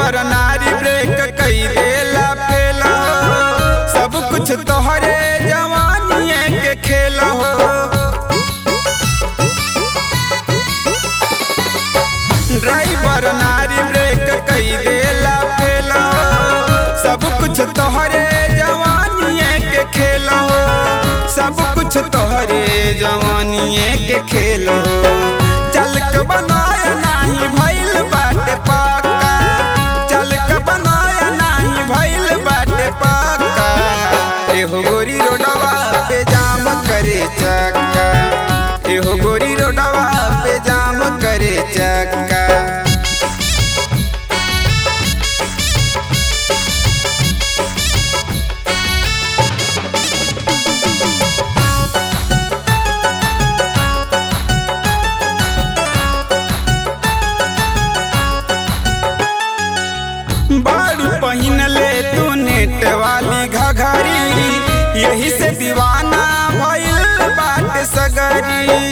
driver नारी break कई देला फेला सब कुछ तोहरे जवानिए के खेला हो ड्राइवर नारी ब्रेक कई देला फेला सब कुछ तोहरे जवानिए के खेला हो सब कुछ तोहरे जवानिए के खेल हो चल के बनाया नाही भइल बाटे पाका चल के बनाया नाही भइल बाटे पाका एहो गोरी रोडवा पे जाम करे चक्का एहो गोरी रोडवा पे जाम करे चक्का बारू पहिन ले तू नेट वाली घघरी यही से दीवाना भइल बाटे सगरी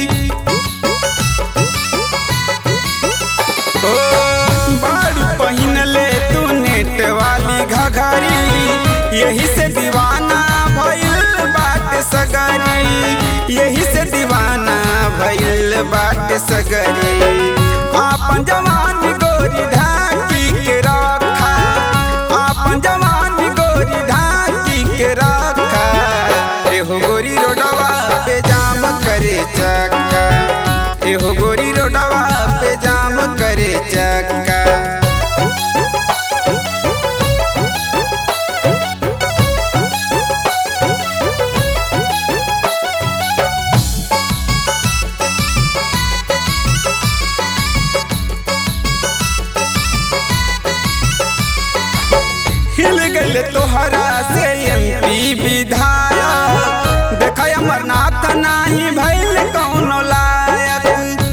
ओ बारू पहिन ले तू नेट वाली घघरी यही से दीवाना भइल बाटे सगरी यही से दीवाना भइल बाटे सगरी आपन जवान गोरी ढाकी के रखा आपन जवान गोरी ढाकी के रखा एहो गोरी रोडवा पे जाम करे चक्का एहो गोरी रोडवा पे जाम करे चक्का हिल गल तोहरा से एमपी विधायक देख अमरनाथ नाही भइल कौनो लायक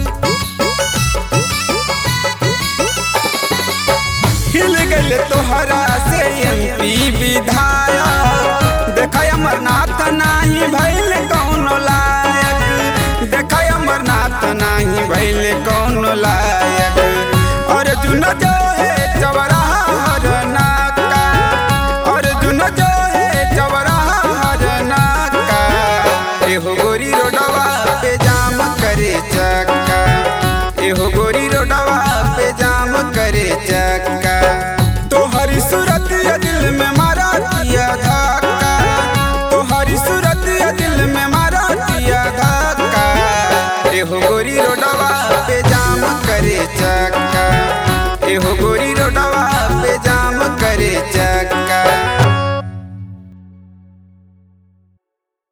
हिल गल तोहरा से एमपी विधायक देख अमरनाथ नाही भइल कौनो लायक देख अमरनाथ नाही भइल कौनो लायक अर्जुन जो है चवराहा हर नाका अर्जुन जो है चवराहा हर नाका एहो गोरी रोडवा पे जाम करे चक्का एहो गोरी रोडवा पे जाम करे चक्का तोहरी सूरत यदि